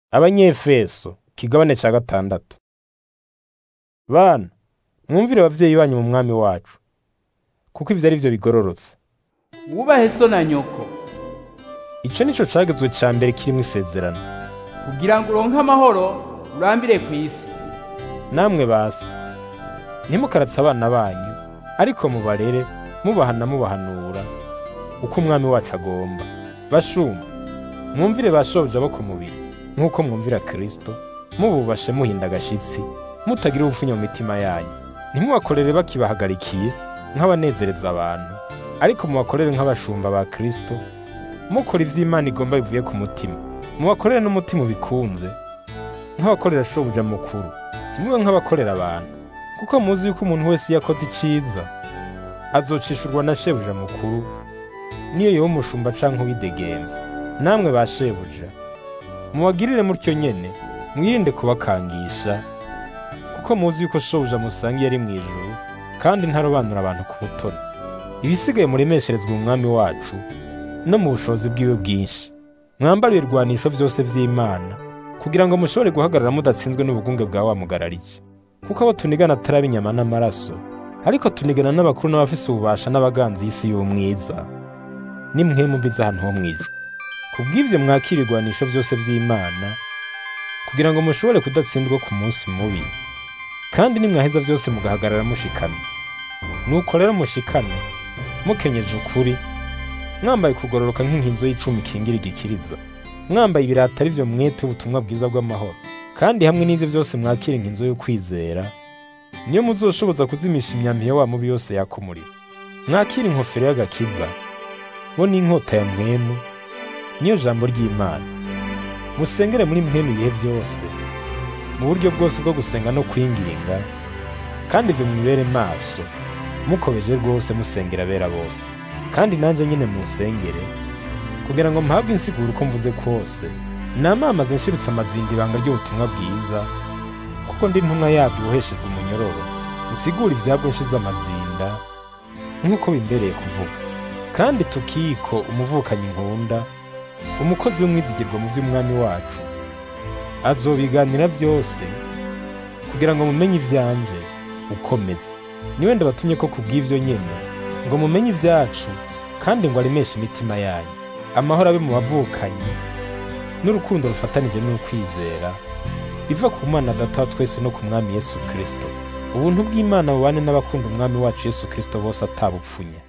abanyefeso kigabane cya gatandatu bana mwumvire abavyeyi banyu mu mwami wacu kuko ivyo ari vyo bigororotse wubahe so na nyoko ico nico cagezwe ca mbere kirimwo isezerano kugira ngo uronke amahoro urambire ku isi namwe basi ntimukaratse abana banyu ariko mubarere mubahana mubahanura uko umwami wacu agomba bashumba mwumvire ba shobuja bo ku mubiri nk'uko mwumvira kristo mububashe muhinda agashitsi mutagira ubupfunya mu mitima yanyu ntimubakorere bakibahagarikiye nk'abanezereza abantu ariko mubakorere nk'abashumba ba kristo mukora ivyo imana igomba bivuye ku mutima mubakorere n'umutima ubikunze nk'abakorera shobuja mukuru ntimube nk'abakorera abantu kuko muzi yuko umuntu wese iyo akoze iciza azocishurwa na shebuja mukuru niyo yoba umushumba canke uwidegemvya namwe ba shebuja mubagirire mutyo nyene mwirinde kubakangisha kuko muzi yuko shobuja musangiye ari mw'ijuru kandi ntarobanura abantu ku butoni ibisigaye muremesherezwa umwami wacu no mu bushobozi bwiwe bwinshi mwambare ibirwanisho vyose vy'imana kugira ngo mushobore guhagarara mudatsinzwe n'ubugunge bwa wa mugararike kuko abo tunigana atari ab'inyama n'amaraso ariko tunigana n'abakuru n'abafise ububasha n'abaganzi y'isi y'umwiza nimwe mubiza ahantu ho mw'ijuru kubw'ivyo mwakira ibigwanisho vyose vy'imana kugira ngo mushobore kudatsindwa ku munsi mubi kandi nimwaheza vyose mugahagarara mushikamye nuko rero mushikane mukenyeje ukuri mwambaye kugororoka nk'inkinzo y'icumi ikingira igikiriza mwambaye ibirata ari vyo mwete ubutumwa bwiza bw'amahoro kandi hamwe n'ivyo vyose mwakira inkinzo yo kwizera niyo muzoshoboza kuzimisha imyambi ya wa mubi yose yaka umuriro mwakira inkofero y'agakiza bo n'inkota ya mwemu niyo jambo ry'imana musengere muri mwemu ibihe vyose mu buryo bwose bwo gusenga no kwinginga kandi ivyo mwibere maso mukobeje rwose musengera abera bose kandi nanje nyine munsengere kugira ngo mpabwe insiguro uko mvuze kose namamaze nshirutse amazinda ibanga ry'ubutumwa bwiza kuko ndi ntumwa yabyo uboheshejwe umunyororo bisigura ivyabwo nshize amazinda nk'uko bimbereye kuvuga kandi tukiko umuvukanyi nkunda umukozi w'umwizigirwa mu vy'umwami wacu azobiganira vyose kugira ngo mumenye ivyanje ukomeze niwe ndabatumye ko kubw'ivyo nyene ngo mumenye ivyacu kandi ngo aremeshe imitima yanyu amahoro abe mu bavukanyi n'urukundo rufatanije n'ukwizera biva ku mana data wa twese no ku mwami yesu kristo ubuntu bw'imana bubane n'abakunda umwami wacu yesu kristo bose atabupfunya